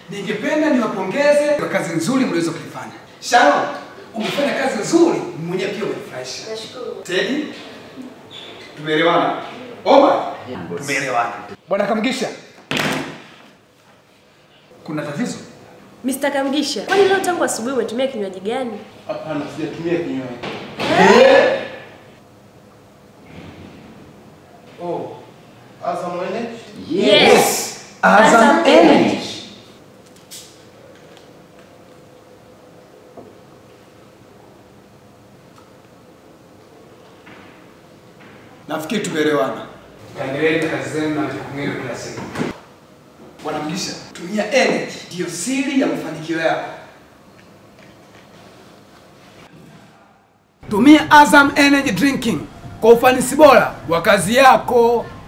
ningependa niwapongeze kwa kazi nzuri mliweza kuifanya. Sharon, umefanya kazi nzuri, mwenyewe pia umenifurahisha. Nashukuru. Teddy, tumeelewana. Omar, tumeelewana. Bwana Kamgisha, kuna tatizo? Mr. Kamgisha, kwani leo tangu asubuhi umetumia kinywaji gani? Hapana, sijatumia kinywaji. Oh, Azam Energy? Yes. Azam Energy. Nafikiri tumeelewana. Kaendeleeni na kazi zenu na majukumu yenu kila siku. Bwana Mgisha, tumia energy ndiyo siri ya mafanikio yako. Tumia Azam Energy Drinking kwa ufanisi bora wa kazi yako.